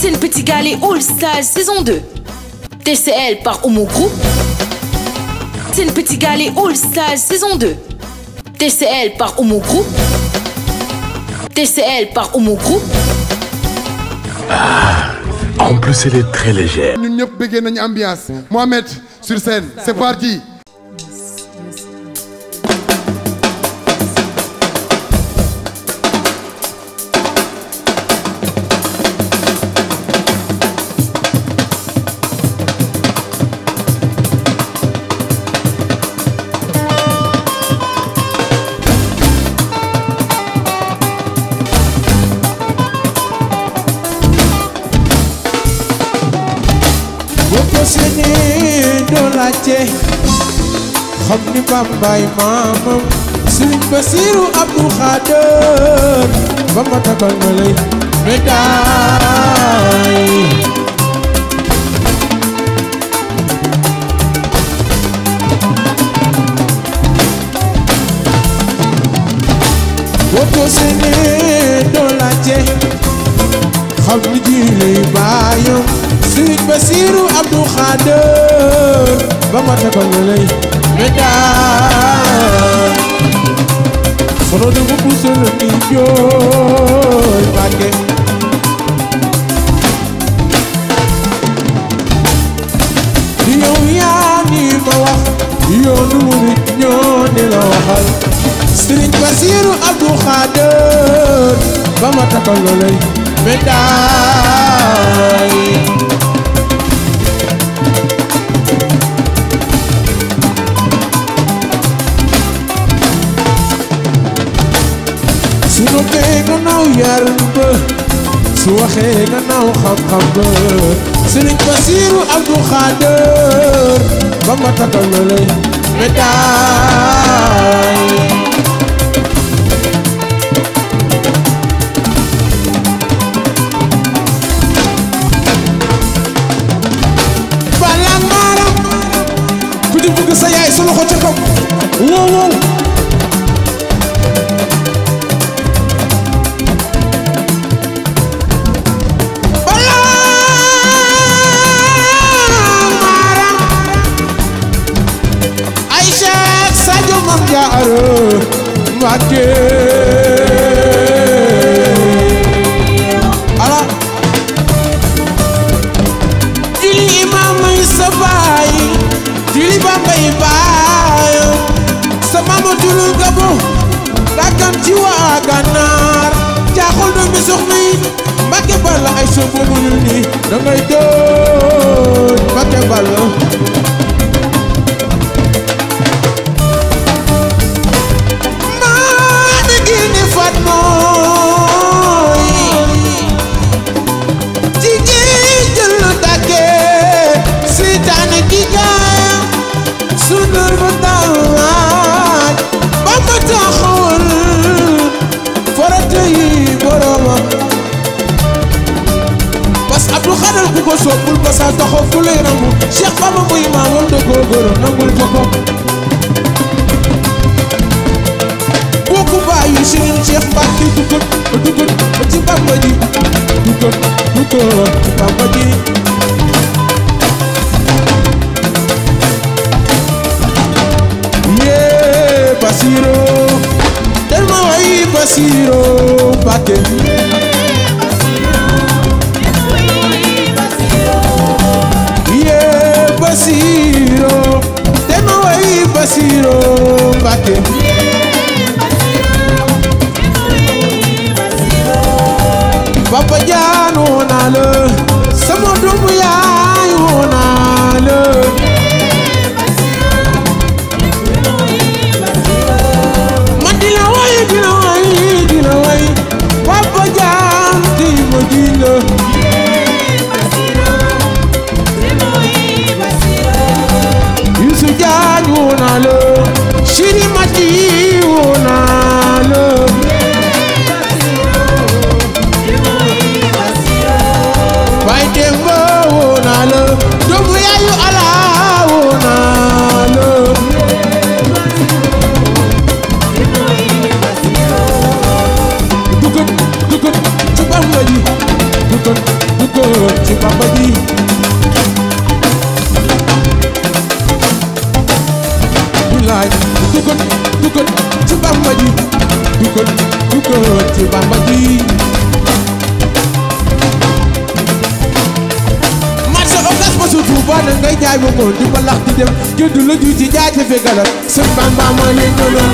Sen Petit Gallé All Stars saison 2. TCL par Homo Group. Sen Petit Gallé All Stars saison 2. TCL par Homo Group. TCL par Homo Group. En plus, elle est très légère. ñun ñëpp bëggee nañu ambiance Mohamed sur scène c'est parti boo ko séenee doo laajte xam ni bambaay maamam Sëriñ Basiru Abdu Xaadir ba ma tagal ma lay médaille boo ko séenee doo laajte xam ni ji lay baayam Sëriñ Basiru Abdu Xaadir ba ma tagal ma lay médaille sono de bu busal ni jooy Mbàkke di yow yaa ni ma wax yoonu murit ñoo ni la waxal Sëriñ Basiru Abdu Xaadir ba ma tagal ma lay médaille su noppee nga naaw yar ba su waxee nga naaw xam-xam ba Sëriñ Basiru Abdu Xaadir ba ma tagal la lay médaille bala maaram ku di bëgg sa yaay sa loxo ca kaw wow wow bala maaram Aïcha ak Sadio Mam Jaara Mbàkke ala juli imam may sa baay juli bambay baay sa mama tulul gabo dakan ci waa gànnaar jaaxul do mi soxna yi Mbàkke Balla ay so boobu ñu ni da ngay doon Mbàkke Balla maa mi ngi ni fat mooy jigéen jël na tàgge seytaane gi gaaya sundur ba tawaaj ba ma taxawal farata yi boroma parce que Abdou Khadal ku ko soppul ba sa taxaw fu lay ramu Cheikh Baba muy maamam da koo gërëm nangul ko ko bokku bàyyi Serigne Cheikh Mbacke duggut ba duggut ba ci Bamba ji duggut duggut ci Bamba ji yee Basiro del ma way Basiro Mbacke yee Basiro del ma way Basiro Mbacke Papa jaanoo naa la sama doom na ngay jaay ba moom di mbalax di dem juddu la ju ci jaajëfe galal sëñ Bamba ma leen gënal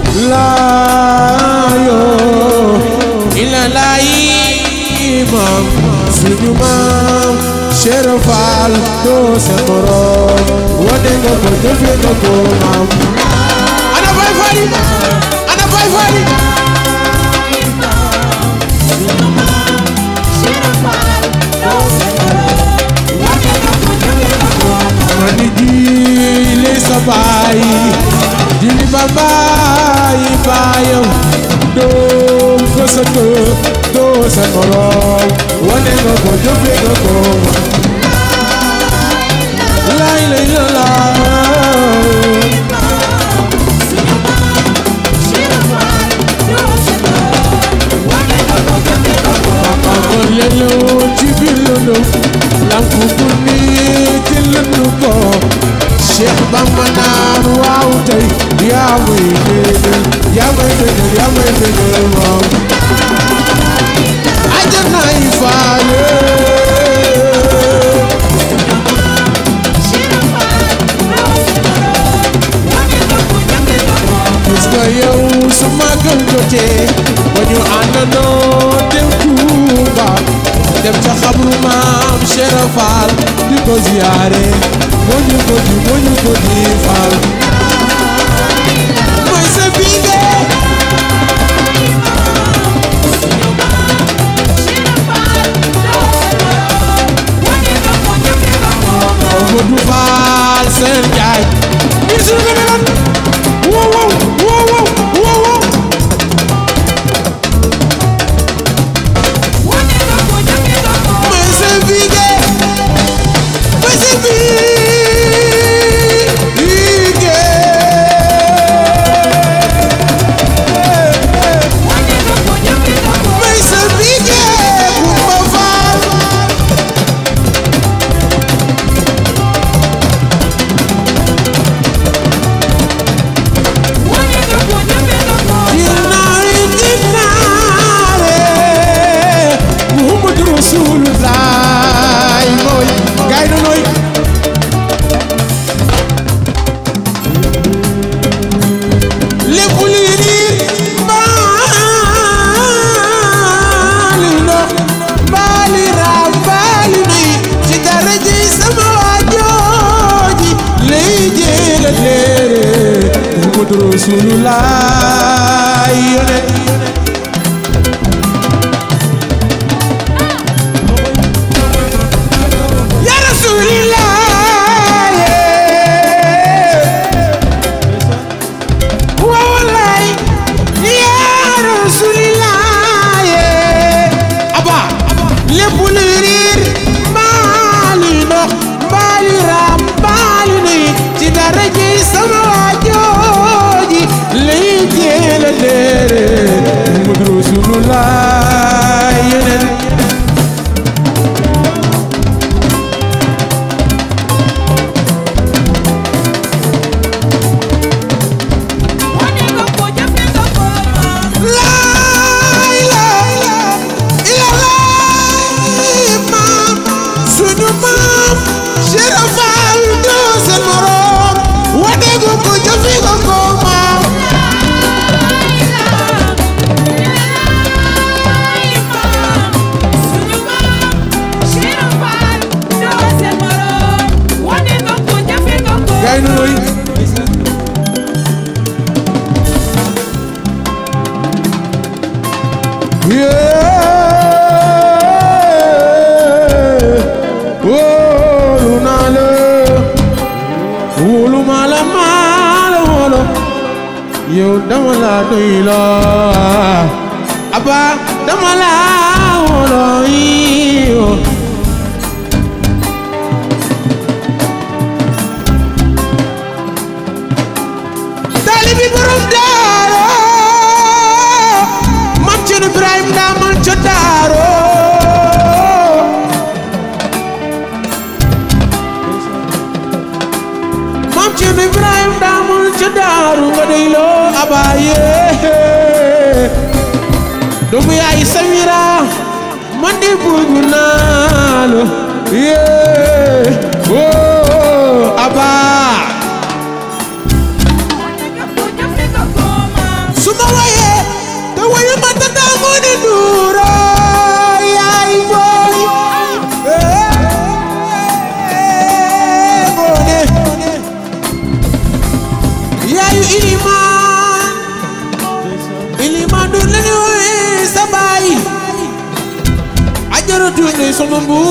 laa yoo ila laa imam suñu maam Cheikh Fall doo sa morom wane nga ko jëfe nga ko maam ana Baay Faal yi ana Baay Faal yi mani jili sa baay jili ba baay baayam doo ko sa kër doo sa morom wane nga ko jëfe nga ko lay lay la la amoon lelu ci biir lëndëm lampu bu nii ci lëndu ko Cheikh Bamba naan waaw tey yaa may bégal yaa may bégal yaa may bégal waaw ajana yi faale gis nga yow su magal jotee ba ñu àndandoo dem Tuuba dem ca xabru maam Cheikh Fall di ko ziyaare moo ñu ko di moo ñu ko di Fall mooy sa biige Modou Fall seen jaay biir suñu ko meloon wow wow wow wow wow wow mooy sa biige mooy sa biige mooy sa biige Kumba Fall dinaare dinaare Muhammadu Rasulullah mooy gaay na nooy lépp luy riir mbaali ndox mbaali raam mbaali nuy ci daraja sama waajooji lay jéega leere Muhammadu Rasulullah yone Ya Rasulillah wa wallahi Ya Rasulillah aba lépp lu riir mbaali ndox mbaali raam mbaali nuy ci daraja sama waajooji lay jéela leere Muhammadu Rasulullah yeneen laay laay ilallaay maam suñu maam Cheikh Fall doo seen morom wane nga ko jëfe nga ko maam gaay nu nooy Yeah. wóolu naa la wóolu maa la maa la wóolu yow dama la doy la aba dama la wóolu yow taalibi borom daaro mam Cerno Ibrahim daamal ca daaro mam Cerno Ibrahim daamal ca daaru nga dey loo abaaye doomu yaay Samira man de bëgg naa la yee oh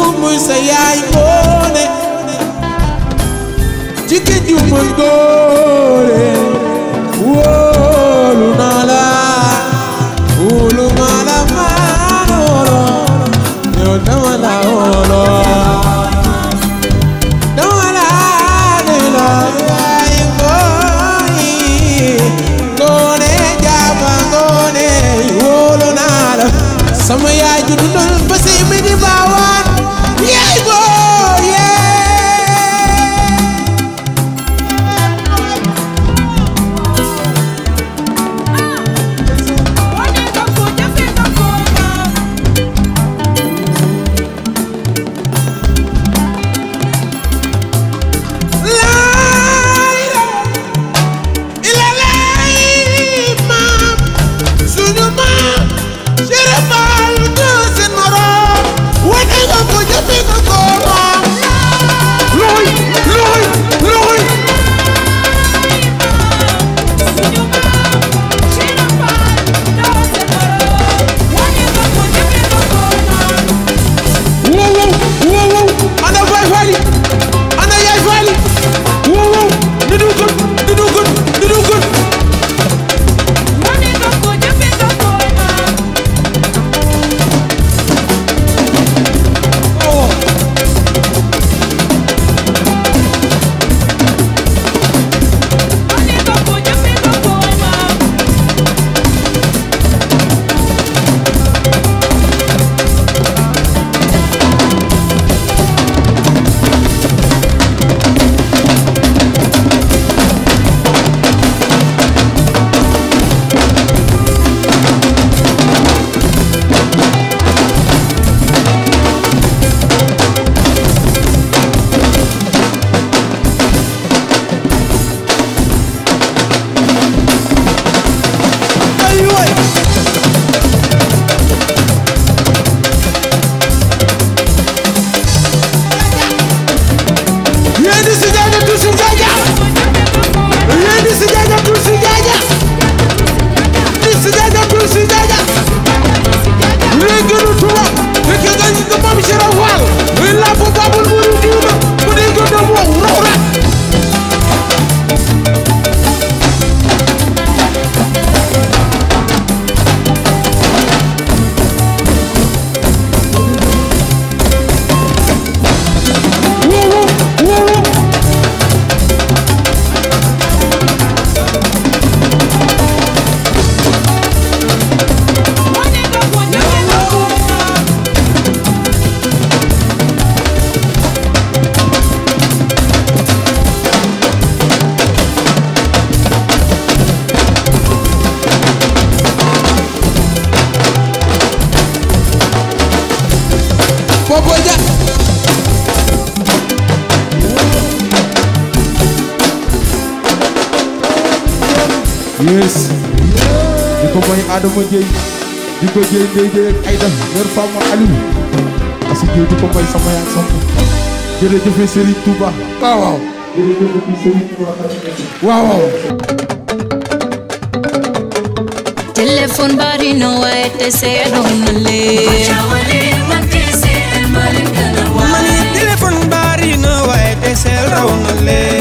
muy sa yaay ngoone jigéen ju mën góore wóolu naa la wóolu maa la maa loolo yow dama la wóolo dama la ne la yaay ngooyi ngoone jaaba ngoone wóolu naa la sama yaay ju dundal ba si mi di baawaan yaay boo yee Layla ila lay maam suñu maam Cheikh Fall du seen morom wane nga ko jëfe nga ko maam looy looy looy wow wow wow wow ana Baay Faal yi ana Yaay Faal yi wow wow di dugal di dugal di dugal wow ay waay yéen di si jaaja tu si jaaja yéen di si jaaja tu si jaaja di si jaaja tu si jaaja léegi nu tuba léegi nga ñu ko moom si rawal muy làmp babul mu di diina mu di ko dem wow raw la wow wow wow Popo ja yes di ko may Adama Dieye di ko Dieye Ndeye Dieye ak Aïda mère Fama Aliou asi Dieye di ko may sama yaay sama jërëjëf Serigne Touba waaw waaw jërëjëf Serigne Touba waaw waaw téléphone bari na waaye te seedoon na leen mani téléphone bari na waaye te seel raw na leen